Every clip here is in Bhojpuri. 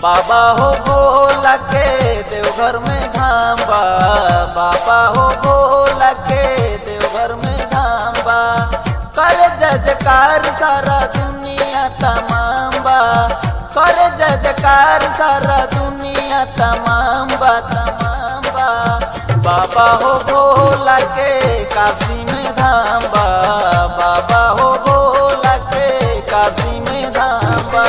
बाबा हो भोला के देवघर में धाम बा बाबा हो भोला के देवघर में धाम बा कर जजकार सारा दुनिया तमाम बा कर जजकार सारा दुनिया तमाम बा तमाम बा बाबा हो भोला के काशी में धाम बा बाबा हो भोला के काशी में धाम बा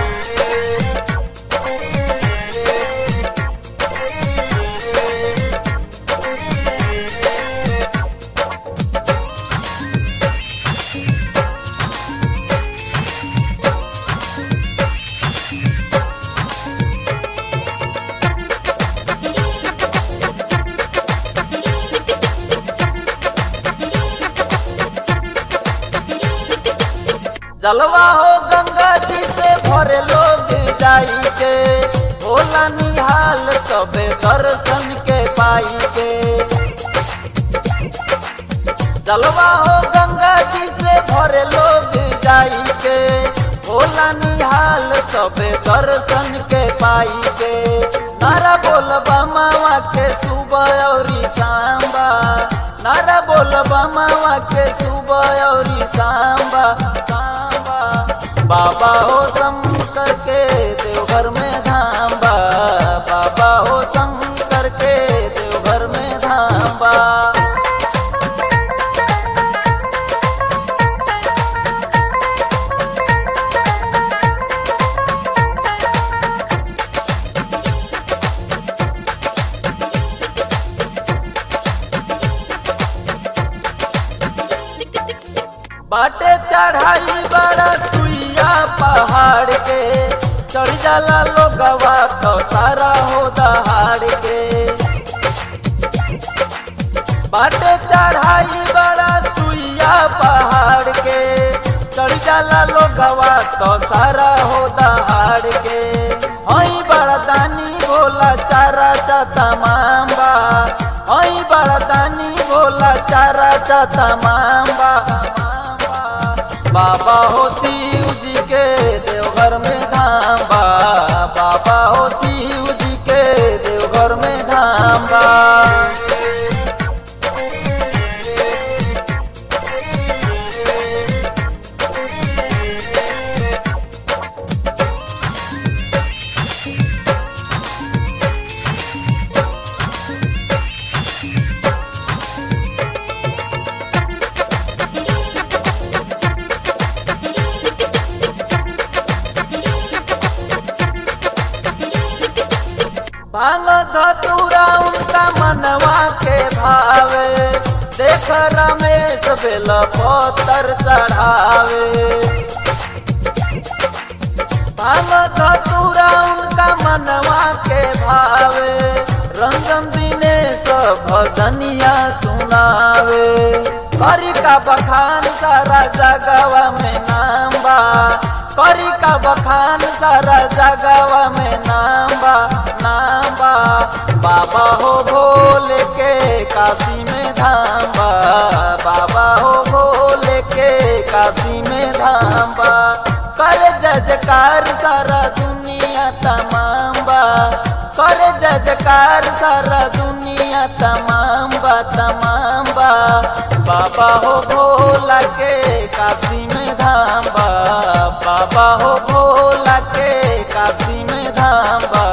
जलवा हो गंगा जी से भरे लोग जाई के भोला निहाल सबे दर्शन के पाई के जलवा हो गंगा जी से भरे लोग जाई के भोला निहाल सबे दर्शन के पाई के नारा बोल मावा के सुबह और सांबा नारा बोल मावा के सुबह और सांबा सांबा बाबा हो शंकर के देवघर में धाम बा बाबा हो शंकर के देवघर में धाम बा बाटे चढ़ाई बड़ा सुइया पहाड़ के चढ़ जाला लोगवा तो सारा हो दहाड़ के बाटे चढ़ाई बड़ा सुइया पहाड़ के चढ़ जाला लोगवा तो सारा हो दहाड़ के हई बड़ा दानी बोला चारा चा तमाम बा हई बड़ा दानी बोला चारा चा तमाम बा बाबा हो शिव जी के देवघर में धाम बा बाबा हो शिव जी के देवघर में धाम बा भांग धतूरा उनका मनवा के भावे देख रमेश बेल पत्थर चढ़ावे भांग धतूरा उनका मनवा के भावे रंजन दिनेश भजनिया सुनावे हरि का बखान सारा जगवा में नाम बा करी का बखान सारा जगवा में नाम बा नाम बा बाबा हो भोले के काशी में धाम बा बाबा हो भोले के काशी में धाम बा कर जजकार सारा दुनिया तमाम बा कर जजकार सारा दुनिया तमाम बा तमाम बा बाबा हो भोला के काशी में धाम बा बाबा हो भोला के काशी में धाम बा